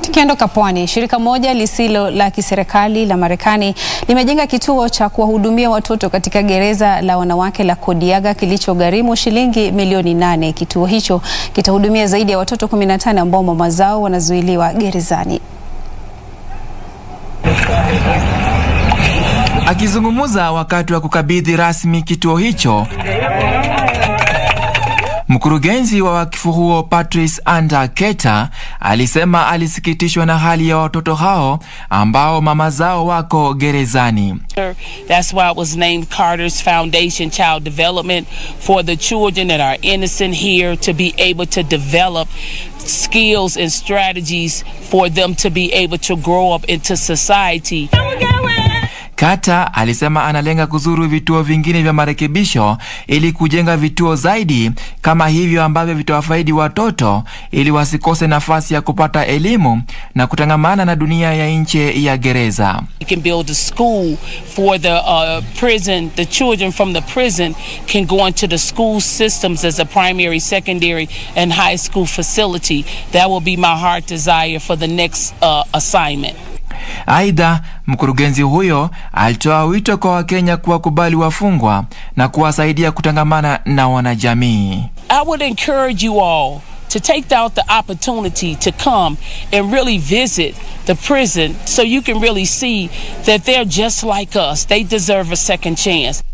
Tukiondoka pwani, shirika moja lisilo la kiserikali la Marekani limejenga kituo cha kuwahudumia watoto katika gereza la wanawake la Kodiaga kilichogharimu shilingi milioni nane. Kituo hicho kitahudumia zaidi ya watoto 15 ambao mama zao wanazuiliwa gerezani. Akizungumza wakati wa kukabidhi rasmi kituo hicho, mkurugenzi wa wakifu huo Patrice Anda Keta alisema alisikitishwa na hali ya watoto hao ambao mama zao wako gerezani. That's why it was named Carter's Foundation Child Development for the children that are innocent here to be able to develop skills and strategies for them to be able to grow up into society. Kata alisema analenga kuzuru vituo vingine vya marekebisho ili kujenga vituo zaidi kama hivyo ambavyo vitawafaidi watoto ili wasikose nafasi ya kupata elimu na kutangamana na dunia ya nje ya gereza. We can build a school for the uh, prison. The children from the prison can go into the school systems as a primary, secondary, and high school facility. That will be my heart desire for the next uh, assignment. Aidha, mkurugenzi huyo alitoa wito kwa Wakenya kuwakubali wafungwa na kuwasaidia kutangamana na wanajamii. I would encourage you all to take out the opportunity to come and really visit the prison so you can really see that they're just like us. They deserve a second chance.